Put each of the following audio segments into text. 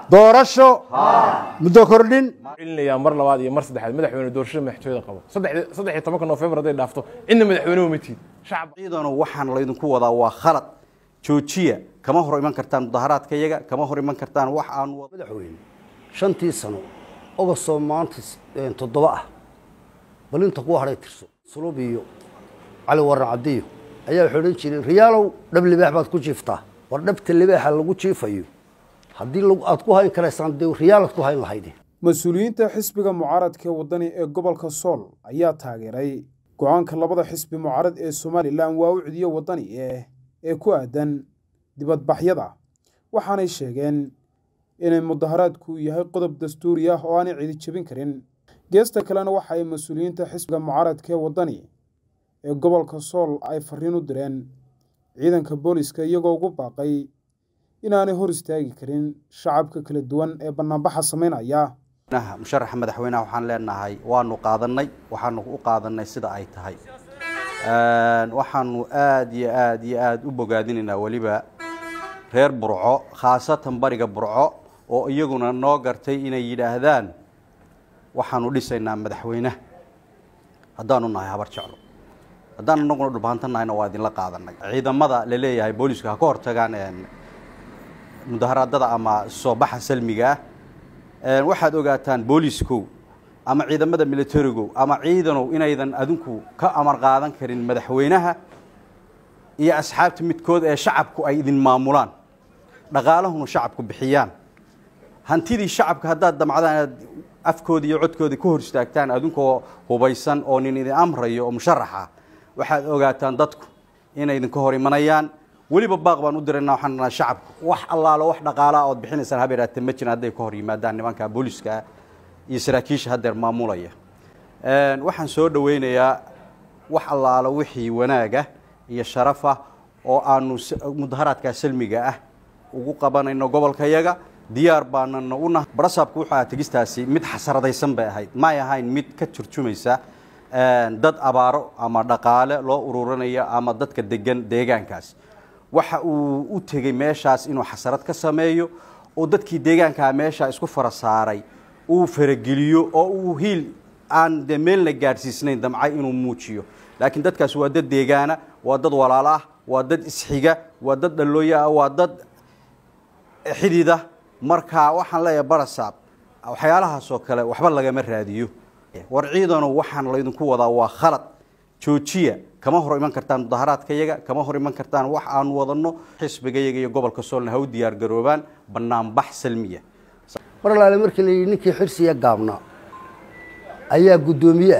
doorasho muddo kordhin celinayaa mar labaad iyo mar saddexaad madaxweyne doorashada madaxtooyada qabo saddex saddex iyo tobanka noofembar hadday dhaafto cidna madaxweynuhu ma tiid shacab ciidano waxaan laydinku wadaa waa khalad joojiya kama hor iman kartaan mudaharaadka iyaga kama hor iman kartaan wax aan madaxweyne shantii sano ogostoo maanta toddoba ah bal inta kuwa hadhay tirso sulub iyo cali waran cabdiyo ayaa waxay odhan jireen riyaalow dhab libaax baad ku jiiftaa war dhabta libaaxa lagu jiifayo haddii aad ku hayn karaysaan dee riyaalaad ku hayn lahayde mas-uuliyiinta xisbiga mucaaradka ee waddani ee gobolka sool ayaa taageeray go-aanka labada xisbi mucaarad ee somalilan waa u cidiyo waddani eh ee ku aadan dibadbaxyada waxaanay sheegeen inay mudaharaadku yahay qodob dastuuri ah oo aanay cidi jebin karin geesta kalena waxa ay mas-uuliyiinta xisbiga mucaaradka ee waddani ee gobolka sool ay fariin u direen ciidanka booliska iyagoo ugu baaqay inaanay hor istaagi karin shacabka kala duwan ee banaanbaxa samaynaya musharaxa madaxweyneha waxaan leenahay waanu qaadanay waxaanu u qaadanay sida ay tahay waxaanu aada iyo aada iyo aada u bogaadinaynaa weliba reer burco khaasatan bariga burco oo iyaguna noo gartay inay yidhaahdaan waxaanu dhisaynaa madaxweyneha haddaanu nahay habar jeclo haddaan inaguna dhulbahantanahayna waa idinla qaadanay ciidamada la leeyahay booliisku ha ka hortagaan mudaharaadada ama soo baxa salmiga ah waxaad ogaataan booliiskow ama ciidamada militarigow ama ciidanow inaydan adinku ka amar qaadan karin madaxweynaha iyo asxaabta midkood ee shacabku ay idin maamulaan dhaqaalahuna shacabku bixiyaan hantidii shacabka haddaad damcdaan inaad afkoodii iyo codkoodii ka hor istaagtaan adinkoo hubaysan oo nin idin amrayo oo musharaxa waxaad ogaataan dadku inay idinka hor imanayaan weliba baaq baan u dirayna waxaan nahay shacabku wax allaalo wax dhaqaalaa ood bixinaysaan habeeraate ma jiran hadday ka hor yimaadaan nimanka booliska iyo saraakiisha haddeer maamulaya waxaan soo dhaweynayaa wax allaalo wixii wanaaga iyo sharafah oo aanu mudaharaadkaa salmiga ah ugu qabanayno gobolka yaga diyaar baanana u nahay barasaabku wuxuu aha tegistaasi mid xasaradaysan bay ahayd may ahayn mid ka turjumaysa dad abaaro ama dhaqaale loo ururinaya ama dadka degan deegaankaas waxa uu u tegey meeshaas inuu xasarad ka sameeyo oo dadkii deegaankaa meesha isku fara saaray uu farageliyo oo uu hiil aan de meelna gaadhsiisnayn damcay inuu muujiyo laakiin dadkaas waa dad deegaana waa dad walaalo ah waa dad isxiga waa dad dhallooya ah waa dad xidida marka waxaan leeyahay barasaab waxyaalahaasoo kale waxba lagama raadiyo war ciidano waxaan laydinku wadaa waa khalad joojiya kama hor iman kartaan mudaharaadka yaga kama hor iman kartaan wax aanu wadanno xisbiga yaga iyo gobolka soolna ha u diyaar garoobaan banaanbax salmiya mar alaale markii la yidhi ninkii xirsiya gaabnaa ayaa guddoomiye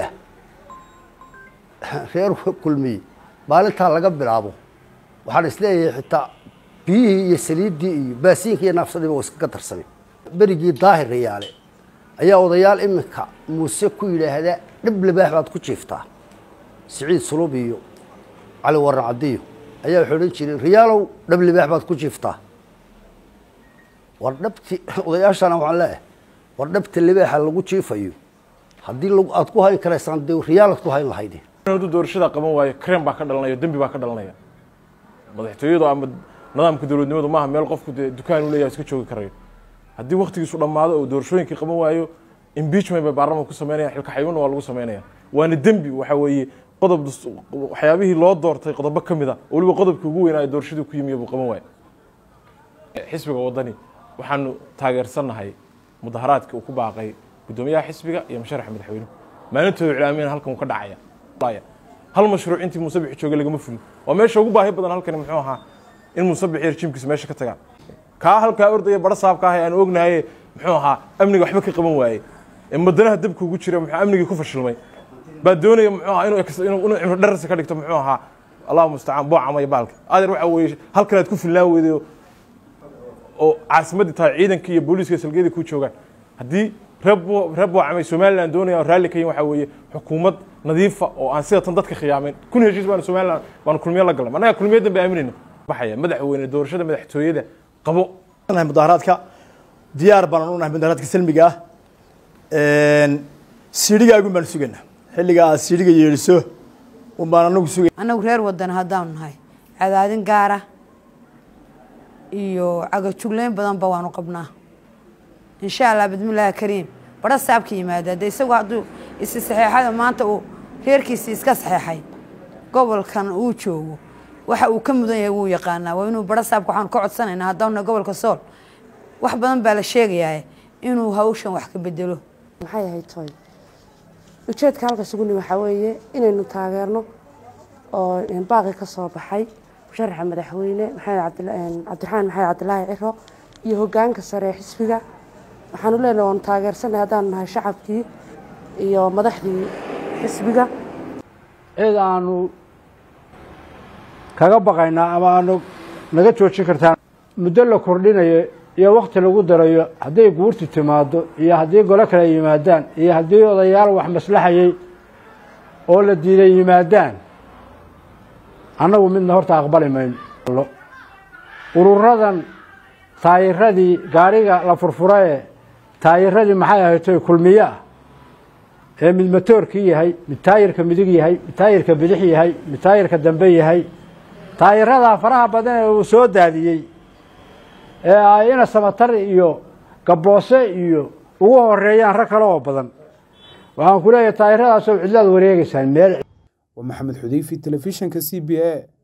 ah reer kulmiye maalintaa laga bilaabo waxaan isleeyahay xitaa biyihii iyo saliiddii iyo baasiinka iyo naafsadiiba waa iskaga darsamay berigii daahir rayaale ayaa odayaal iminka muuse ku yidhaahdaa dhib libaax baad ku jiiftaa siciid sulub iyo cali waran cabdiyo ayaa waxay odhan jireen riyaalow dhab libaax baad ku jiiftaa war dhabti odayaashana waxaan leeyahay war dhabta libaaxa lagu jiifayo haddii aad ku hayn karaysaan dee riyaalaad ku hayn lahayde hadduu doorashada qaban waayo krem baa ka dhalanaya dembi baa ka dhalanaya madaxtooyadu ama nidaamka dowladnimadu maaha meel qofku dee dukaan u leeyahay iska joogi karayo haddii waktigiisu dhammaado oo doorashooyinkii qaban waayo impeachment bay baarlamanka ku sameynayaan xilka xayuunna waa lagu sameynaya waana dembi waxa weeye qodob waxyaabihii loo doortay qodobo ka mid a oo weliba qodobkii ugu weynaayo doorashadii ku yimiyo buu qaban waayo xisbiga waddani waxaanu taageersannahay mudaharaadka uu ku baaqay guddoomiyaha xisbiga iyo musharaxa madaxweynuhu maalintooda iclaamiyana halkan uu ka dhacaya hal mashruuc intii muuse bixi joogay lagama fulin waa meesha ugu baahi badan halkani muxuu ahaa in muuse bixi rejiimkiisa meesha ka tagaan kaa halkaa ordaya bara saabka ah ee aan ognahaye muxuu ahaa amniga waxba ka qaban waaye ee madanaha dabka ugu jira muxuu amnigii ku fashilmay baa doonaya muxuu ahaa inuu inuu cimro dharasi ka dhigto muxuu ahaa allahu mustacaan boocama iyo baalka adeer waxa weeye halkan aad ku filnaan weyday oo caasimaddii tahay ciidankii iyo booliiska salgeedii ku joogaan haddii reer boocamay somalilan doonaya raalli ka yihin waxa weeye xukuumad nadiifa oo aan sida tan dadka khiyaameyn kun heshiis baanu somalilan baanu kulmiyo la galnay annaga kulmiyadan bay aaminayna baxaya madaxweyne doorashada madaxtooyada qabo mudaharaadka diyaar baan u nahay mudaharaadka salmiga ah siidhigaagun baan sugaynaa xilliga aad siidhiga yeedhiso un baan anagu sugay annagu reer wadan haddaanu nahay cadaadin gaara iyo cagajugleyn badanba waanu qabnaa insha allah bismillaahi kariim badha saabka yimaada de isagu hadduu isi saxeexada maanta uu reerkiisi iska saxeexay gobolkan uu joogo waxa uu ka mudan yahay wuu yaqaanaa waa inuu badha saabka waxaan ka codsanaynaa haddaana gobolka sool wax badan baa la sheegayaa inuu hawshan wax ka bedelo maxay ahayd toy ujeedka halka suguni waxaa weeye inaynu taageerno oo baaqi ka soo baxay musharaxa madaxweyne maxamed cabdiraxmaan maxamed cabdilaahi ciro iyo hogaanka sare ee xisbiga waxaanu leenahay waanu taageersanay haddaanu nahay shacabkii iyo madaxdii xisbiga cid aanu kaga baqaynaa ama aanu naga joojin kartaan muddo la kordhinayo iyo wakti lagu darayo hadday guurtu timaado iyo haddii golo kale yimaadaan iyo haddii odayaal wax maslaxayay oo la diiday yimaadaan annagu midna horta aqbali mayno ururadan taayiradii gaariga la furfurae taayiradii maxay ahaytoy kulmiye ah ee mid matoorkii yahay mid taayirka midig yahay mid taayirka bidix yahay mid taayirka dambe yahay taayiradaa faraha badan ee uu soo daadiyey ee ay ina samatar iyo gaboose iyo ugu horeeyaan rag kale oo badan waxaan ku leeyahay taayiradaasoo cidlaad wareegeysaan meel waa maxamed xudeyfi telefishinka c b a